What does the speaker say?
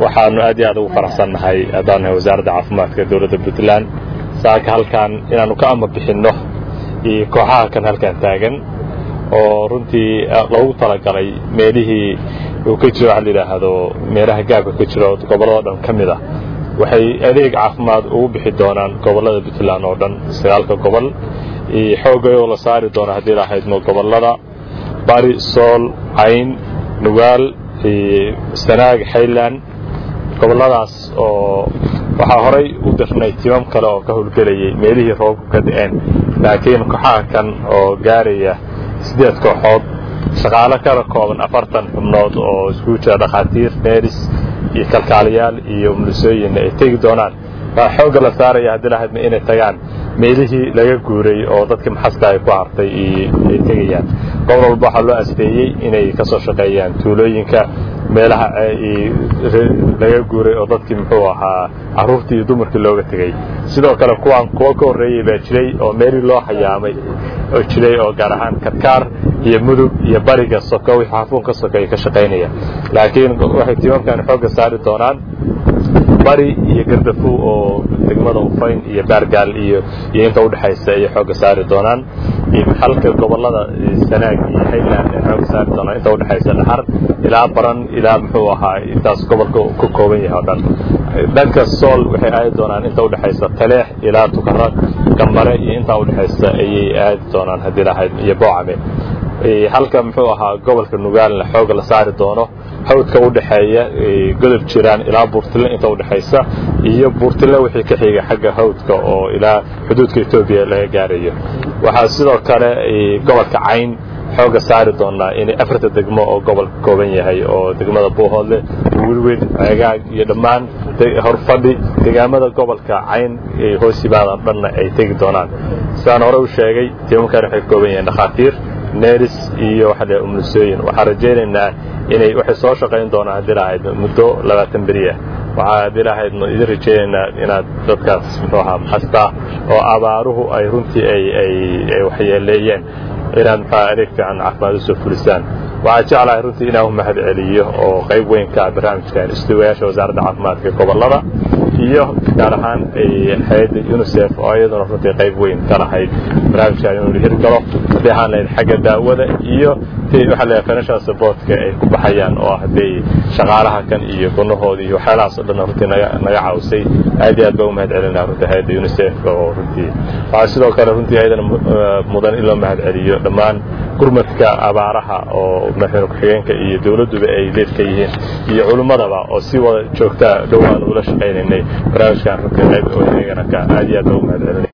waxaanu aad iyo aad ugu faraxsannahay haddaan nahay wasaaradda caafimaadka dowladda puntland saaka halkan inaannu ka ama bixinno iyo kooxaha kan halkan taagan oo runtii loogu talagalay meelihii uu ka jiro waxa la yidhaahdo meelaha gaabka ka jiro gobollado dhan ka mid ah waxay adeeg caafimaad ugu bixi doonaan gobollada puntland oo dhan sagaalka gobol iyo xoogayoo la saari doona haddii lahaydmo gobollada bari sool cayn nugaal sanaag xayland gobolladaas oo waxaa horay u dirnay timam kale oo ka howlgelayay meelihii roobku ka da'een laakiin kooxaha kan oo gaaraya siddeed kooxood shaqaalo kala kooban afartan xubnood oo iskugu jira dhakhaatiir neeris iyo kalkaaliyaal iyo mulisooyinna ay tegi doonaan waa xoogga la saaraya haddii lahaydma inay tagaan meelihii laga guuray oo dadkii maxaska ay ku hartay ay tegayaan gobol walba waxaa loo asteeyey inay ka soo shaqeeyaan tuulooyinka meelaha laga guuray oo dadkii muxuu ahaa carruurtii iyo dumarkii looga tegey sidoo kale kuwaan kuwo ka horreeyey baa jiray oo meelii loo hayaamay oo jiray oo gaar ahaan karkaar iyo mudug iyo bariga soko wixii xafuunka soka ay ka shaqaynayaan laakiin waxay tiimamkan xoogga saari doonaan bari iyo gardafu oo degmada ufayn iyo baargaal iyo iyo inta udhexaysa ayay xoogga saari doonaan halka gobollada sanaag iyo hayland ay xoogga saari doonaan inta udhexaysa dhaxar ilaa baran ilaa muxuu ahaa intaas gobolka ka kooban yahay oo dhan dhanka sool waxay aadi doonaan inta udhexaysa taleex ilaa tukara gambare iyo intaa udhexaysa ayay aadi doonaan haddii lahayd iyo boocame halka muxuu ahaa gobolka nugaalna xooga la saari doono hawdka u dhexeeya godob jiraan ilaa buurtile inta udhexaysa iyo buurtile wixii ka xiga xagga hawdka oo ilaa xuduudka etoobiya laga gaarayo waxaa sidoo kale gobolka cayn xooga saari doonaa inay afarta degmo oo gobolka kooban yahay oo degmada buuhoodle wilwid ceegaag iyo dhammaan horfadhi deegaamada gobolka cayn hoos yimaadaan dhanna ay tegi doonaan sidaan hore u sheegay tiimankan waxay ka kooban yihiin dhakhaatiir neris iyo waxa la umulisooyin waxaan rajaynaynaa inay waxay soo shaqayn doonaan haddii lahayd muddo labaatan beri ah waxaa haddii lahayd idin rajaynaynaa inaad dadkaas muxuu ahaa maxasta oo abaaruhu ay runtii ay ay ay waxyeeleeyeen inaad muxua adeeg fiican caafimaad usoo fulisaan waxaa jeclahay runtii inaan u mahad celiyo oo qayb weyn ka ah barnaamijkan istuwayaasha wasaaradda caafimaadka gobollada iyo gaar ahaan hay-adda unisef oo iyaduna runtii qayb weyn ka lahayd barnaamijkan inuu hirgalo haddii ahaan lahayd xagga daawada iyo waxaa la financial supportka ay ku baxayaan oo ah hadday shaqaalaha kan iyo gunahooda iyo waxyaalahaas o dhan runtii naga naga caawisay aad iyo aad baa u mahad celinaa runtii hay-adda unisef oo runtii waxaa sidoo kale runtii ayadana mudan in loo mahad celiyo dhammaan gurmadka abaaraha oo madaxweyne ku-xigeenka iyo dowladduba ay leed ka yihiin iyo culimmadaba oo si wada joogtaa dhowaan ula shaqaynaynay barnaamijkan runtii qayb oo inagana ka aad iyo aad baa u mahad celinay